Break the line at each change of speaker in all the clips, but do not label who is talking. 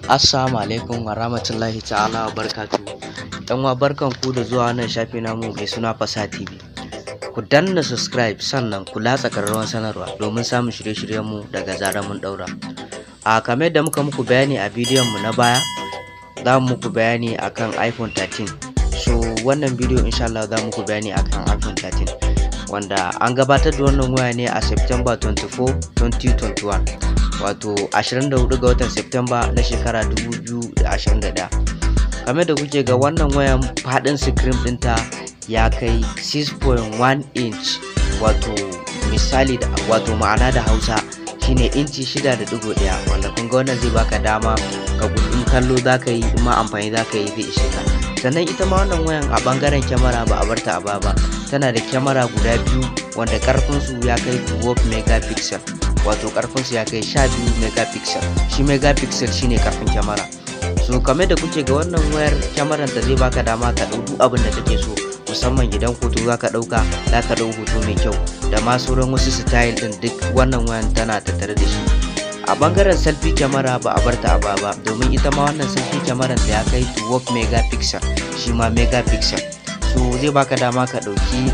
Assalamu alaikum wa rahmatullahi ta'ala wa barkatu. Yan wa barkan ku da zuwa wannan shafi namu mai suna Fasa TV. Ku danna subscribe sannan ku latsa ƙararrawar sanarwa domin samun shirye-shiryenmu daga zarar mun ɗaura. A kamar da muka muku bayani a bidiyon mu na baya, za mu muku bayani akan iPhone 13. So wannan bidiyo insha Allah za mu muku bayani akan iPhone 13. Wanda an gabatar da wannan waya ne a September 24, 2021. wato 24 ga watan Septemba na shekara 2021 kamar da kuke ga wannan wayan faɗin screen ɗinta ya kai 6.1 inch wato misali da wato ma'ana da hausa shine inci 6.1 wanda kun ga wannan zai baka dama ka gudun kallo za ka yi ma amfani za ka yi zai ishe ka sannan ita ma wannan wayan a bangaren kyamara ba a barta a baba tana da kyamara guda biyu wanda karfinsu ya kai 12 megapixel wato karfinsu ya kai 12 megapixel shi megapixel shine karfin kyamara so kame da kuke ga wannan wayar kyamaran ta zai baka dama ka ɗau duk abin da kake so musamman idan hoto za ka ɗauka za ka ɗau hoto mai kyau da ma sauran wasu style ɗin duk wannan wayan tana tattare da shi a bangaren selfie kyamara ba a barta a baba domin ita ma wannan selfie kyamaran da ya kai 12 megapixel shi ma megapixel so zai baka dama ka ɗauki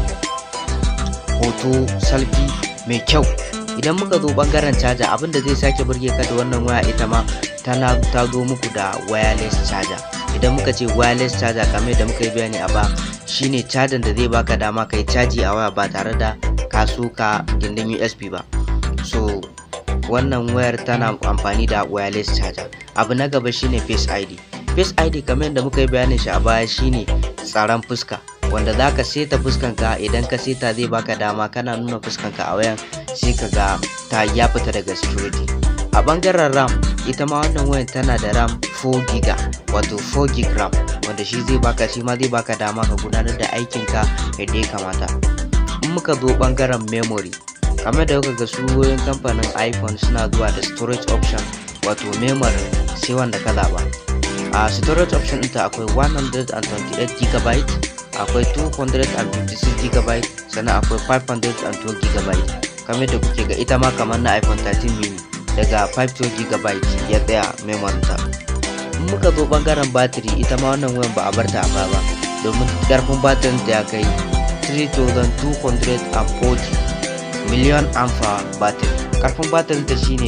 hoto selfie mai kyau idan muka zo bangaren caja abinda zai sake burge ka da wannan waya ita ma tana ta zo muku da wireless charger idan muka ce wireless charger kamar da muka yi bayani a ba shine cajan da zai baka dama kai caji a waya ba tare da ka ka gindin USB ba so wannan wayar tana amfani da wireless charger abu na gaba shine face ID face ID kamar yadda muka yi bayanin shi a baya shine tsaron fuska wanda za ka seta fuskanka idan ka seta zai baka dama kana nuna fuskanka a wayan sai ka ga ta ya fita daga security a bangaren ram ita ma wannan wayan tana da ram 4 giga wato 4 gig ram wanda shi zai baka shi ma zai baka dama ka gudanar da aikinka yadda ya kamata in muka zo bangaren memory kamar da kuka ga su wayoyin kamfanin iphone suna zuwa da storage option wato memory sai wanda ka zaba a storage option ɗinta akwai 128 gb akwai 256 gb sannan akwai 512 gb kamar da kuke ga ita ma kamar na iphone 13 mini daga 512 gb ya tsaya memory ta in muka zo bangaren batiri ita ma wannan wayan ba a barta a baya ba domin karfin batirin ta ya kai 3240 miliyan amfa batiri karfin batirin ta shine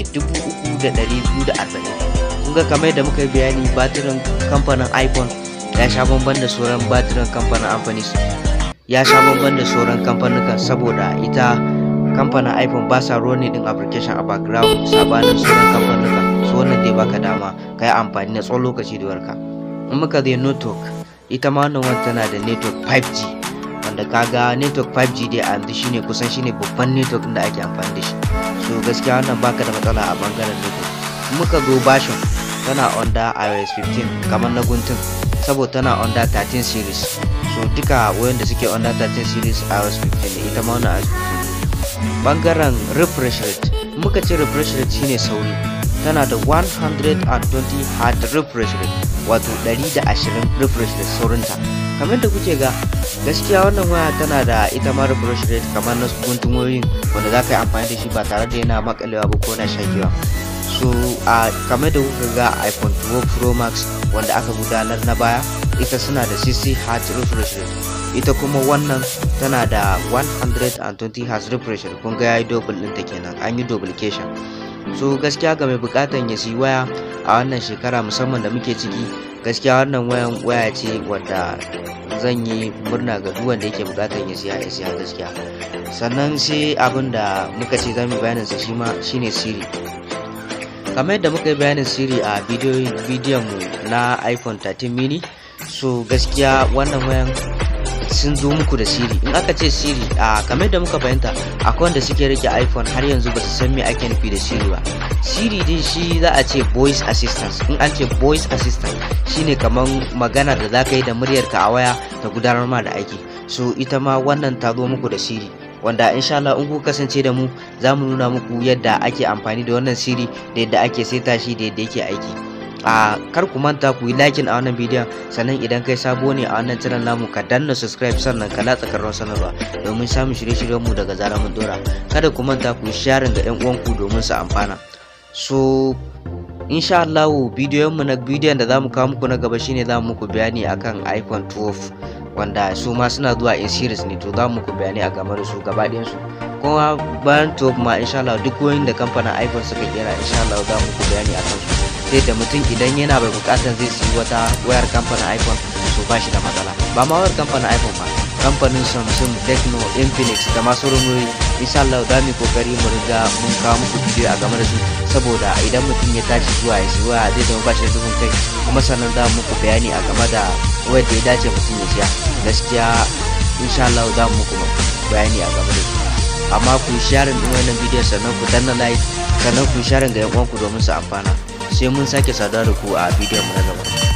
3240 kun ga kamar da muka yi bayani batirin kamfanin iphone ya sha bamban da sauran batirin kamfanin amfani ya sha bamban da sauran kamfanukan saboda ita kamfanin iphone ba sa running din application a background sabanin sauran kamfanukan su wannan dai baka dama ka yi amfani na tsawon lokaci da warka in muka zai network ita ma wannan wani tana da network 5g wanda kaga network 5g dai a yanzu shine kusan shine babban network da ake amfani da shi so gaskiya wannan baka da matsala a bangaren network in muka zo bashin tana under iOS 15 kamar na guntun saboda tana under 13 series so duka wayan da suke under 13 series iOS 15 ne ita ma wannan iOS 15 bangaren refresh rate muka ce refresh rate shine sauri tana da 120 Hz refresh rate wato 120 refresh rate saurinta kamar da kuke ga gaskiya wannan waya tana da ita ma refresh rate kamar na guntun wayoyin wanda za ka yi amfani da shi ba tare da yana makalewa ba ko na shakewa so a uh, kamar da kuka ga iphone 12 pro max wanda aka gudanar na baya ita suna da 60 hz refresh rate ita kuma wannan tana da 120 hz refresh rate kun ga yayi double ɗinta kenan an yi duplication so gaskiya ga mai bukatan ya siyi waya a wannan shekara musamman da muke ciki gaskiya wannan wayan waya ce wadda zan yi murna ga duk wanda yake bukatan ya siya ya siya gaskiya sannan sai abin da muka ce zamu bayanin sa shi ma shine siri kamar yadda muka yi bayanin siri a bidiyon mu na iphone 13 mini so gaskiya wannan wayan sun zo muku da siri in aka ce siri a kamar yadda muka bayanta akwai wanda suke rike iphone har yanzu ba su san me ake nufi da siri ba siri dai shi za a ce voice assistant in an ce voice assistant shine kamar magana da za ka yi da muryarka a waya ta gudanar ma da aiki so ita ma wannan ta zo muku da siri wanda insha Allah in ku kasance da mu za mu nuna muku yadda ake amfani da wannan siri da yadda ake seta shi da yadda yake aiki a kar ku manta ku yi likin a wannan bidiyon sannan idan kai sabo ne a wannan channel namu ka danna subscribe sannan ka latsa karron sanarwa domin samun shirye-shiryen mu daga zarar mun dora kada ku manta ku yi sharing ga yan uwanku domin su amfana so insha Allah bidiyon mu na bidiyon da zamu kawo muku na gaba shine zamu muku bayani akan iPhone 12 wanda su ma suna zuwa in series ne to zamu muku bayani a game da su gaba ɗayan su kuma bayan 12 ma insha Allah duk wayoyin da kamfanin iPhone suka kera insha Allah za mu muku bayani akan su sai da mutum idan yana bai bukatar zai siyi wata wayar kamfanin iPhone to ba shi da matsala ba ma wayar kamfanin iPhone ba kamfanin Samsung, Tecno, Infinix da masu rumoyi insha Allah za mu kokari mu riga mun kawo muku bidiyo a game da su saboda idan mutum ya tashi zuwa ya siya waya zai zama ba shi da duhun kai kuma sannan za mu muku bayani a game da wayar da ya dace mutum ya siya gaskiya insha Allah za mu muku bayani a game da su amma ku yi sharing din wannan bidiyon sannan ku danna like sannan ku yi sharing ga yan uwanku domin su amfana sai mun sake saduwa da ku a bidiyon mu na gaba